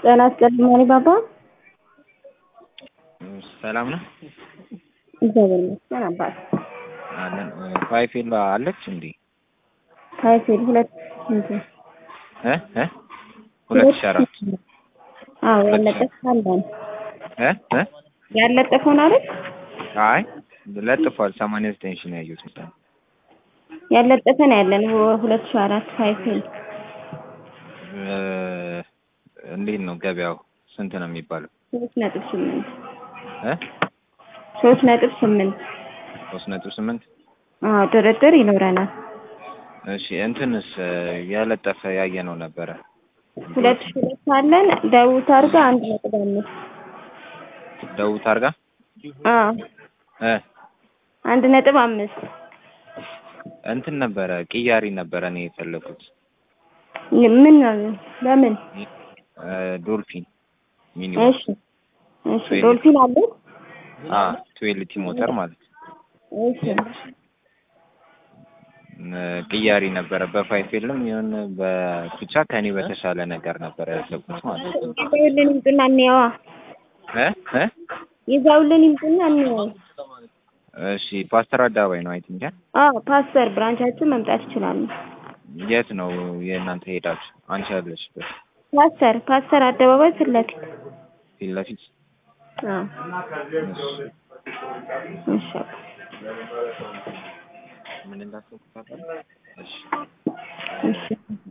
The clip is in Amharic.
ጤና ይስጥልኝ ማሪ ባባ። ሰላም ነው እግዚአብሔር ይመስገን አባት። አለን። ፋይፌል አለች እንዴ? ፋይፌል ሁለት ስንት? እ እ ሁለት ሺህ አራት አዎ ያለጠፍ አለን እ እ ያለጠፈውን አይደል? አይ ለጥፏል። ሰማንያ ዘጠኝ ሺህ ነው ያየሁት መሰለኝ። ያለጠፈ ነው ያለን ሁለት ሺህ አራት ፋይፌል እ እንዴት ነው ገበያው? ስንት ነው የሚባለው? ሶስት ነጥብ ስምንት እ ሶስት ነጥብ ስምንት ሶስት ነጥብ ስምንት አዎ ድርድር ይኖረናል። እሺ እንትንስ ያለጠፈ ያየነው ነበረ። ሁለት ሺህ ሁለት አለን ደቡብ ታርጋ አንድ ነጥብ አምስት ደቡብ ታርጋ አዎ እ አንድ ነጥብ አምስት እንትን ነበረ ቅያሪ ነበረ እኔ የፈለኩት ምን ለምን? እ ዶልፊን ሚኒ እሺ እሺ ዶልፊን አለ አ ትዌልቲ ሞተር ማለት ነው። እሺ እ ቅያሪ ነበረ በፋይፌልም ይሁን በብቻ ከኔ በተሻለ ነገር ነበረ ያሰብኩት ማለት ነው። ይዘውልን ይምጡና እንየዋ። እ እ ይዘውልን ይምጡና እንየዋ። እሺ ፓስተር አደባባይ ነው አይ ቲንክ አዎ ፓስተር ብራንቻችን መምጣት ይችላሉ። የት ነው የእናንተ ሄዳችሁ አንቺ ያለሽበት ፓስተር ፓስተር አደባባይ ፊት ለፊት ፊት ለፊት አዎ እሺ እሺ ምን እንዳሰብኩት ታውቃለህ? እሺ እሺ